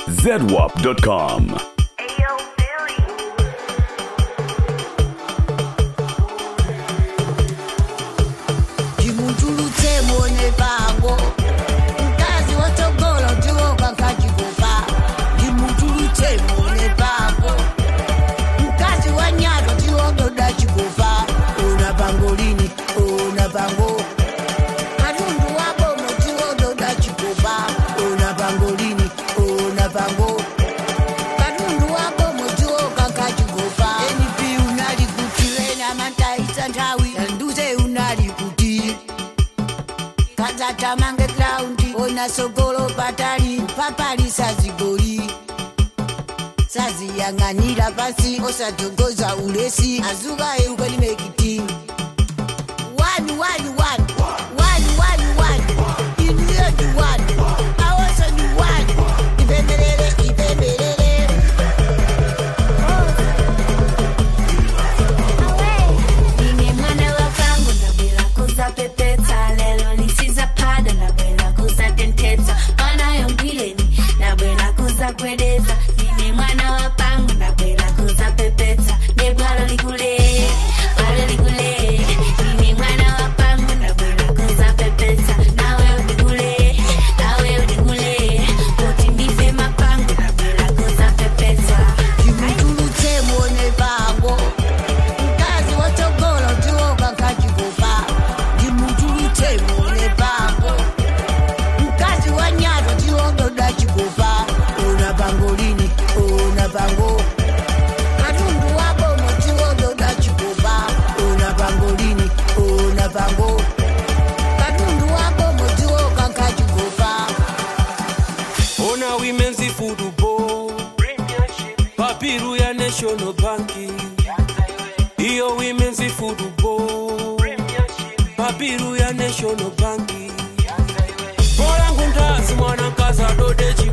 zedwap.com. Ayo, Billy. ndimutulutse muone pango mkazi watogolo ndiwoka nkachikopa ndimutulutse muone pango mkazi wa nyato ndiwododa chikopa ona pango lini ona pango katundu wabomo ndiwododa chikopa ona pango lini ona pango katundu wabomo ndiwoka nkachikopa enipi unali kuti wena mantaisa nthawi nduze unali kuti kadzatamange graundi ona sogolo patali papali sazigoli saziyang'anira pasi osadzogoza ulesi azuka eukwenimekiti wani wani wani wani wani wani iniyo ni wani awoso ni wani ipembelele ipembelele Nine mwana wa vangu ndabwera kuzapepetsa lelo lisizaphada ndabwera kuzatentetsa mwana yongileni ndabwera kuzagwedeza nine mwana wa pangu ndabwera kuzapepetsa nebwalo likule bwalo likule nine mwana wa pangu ndabwera kuzapepetsa nawe ulikule nawe ulikule kuti ndife mapangu ndabwera kuzapepetsa ndimutulutse muone pango mkazi watogolo ndiwoka nkachikopa ndimutulutse muone pango mkazi wa nyato ndiwododa chikopa ona pango lini ona pango katundu wabomo ndiwododa chikopa ona pango lini ona pango katundu wabomo ndiwoka nkachikopa ona women's football papiru ya national bank iyo women's football papiru ya national bank bola ngundazi mwana nkazi adode